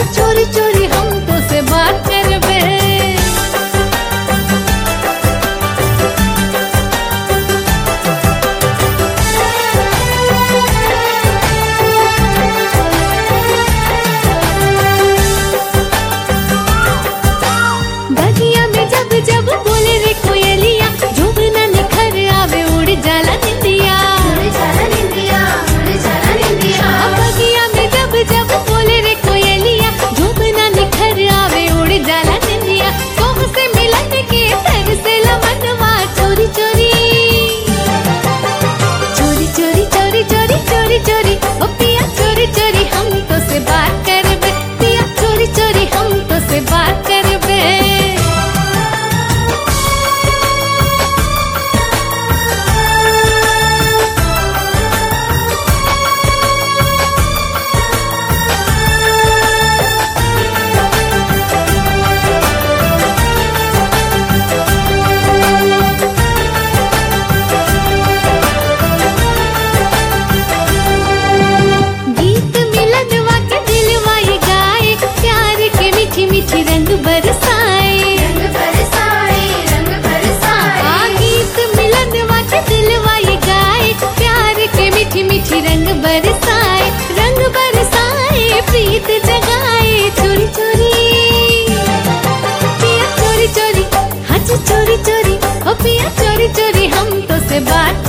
चोरी चोरी हम तो से बात करबे बगिया में जब जब बोले रे कोयलिया जोगना निखर आवे उड़ जाला निंदिया उड़ जाला निंदिया उड़ जाला निंदिया बगिया में जब जब बोले रे कोयलिया जोगना निखर आवे उड़ जाला निंदिया सोह से मिलन के तर से लमनवा चोरी चोरी चोरी चोरी चोरी चोरी चोरी चोरी ओ पिया चोरी चोरी हम तो से बात करबे पिया चोरी चोरी हम तो से बात करबे गीत मिलनवा के दिलवा ये गाए प्यार के मीठी मीठी रंग बरसाए रंग बरसाए रंग बरसाए आ गीत मिलनवा के दिलवा ये गाए प्यार के मीठी मीठी रंग बरसाए रंग बरसाए प्रीत जगाए चोरी चोरी पिया चोरी चोरी हाँ जी चोरी चोरी ओ पिया चोरी चोरी हम तो से बात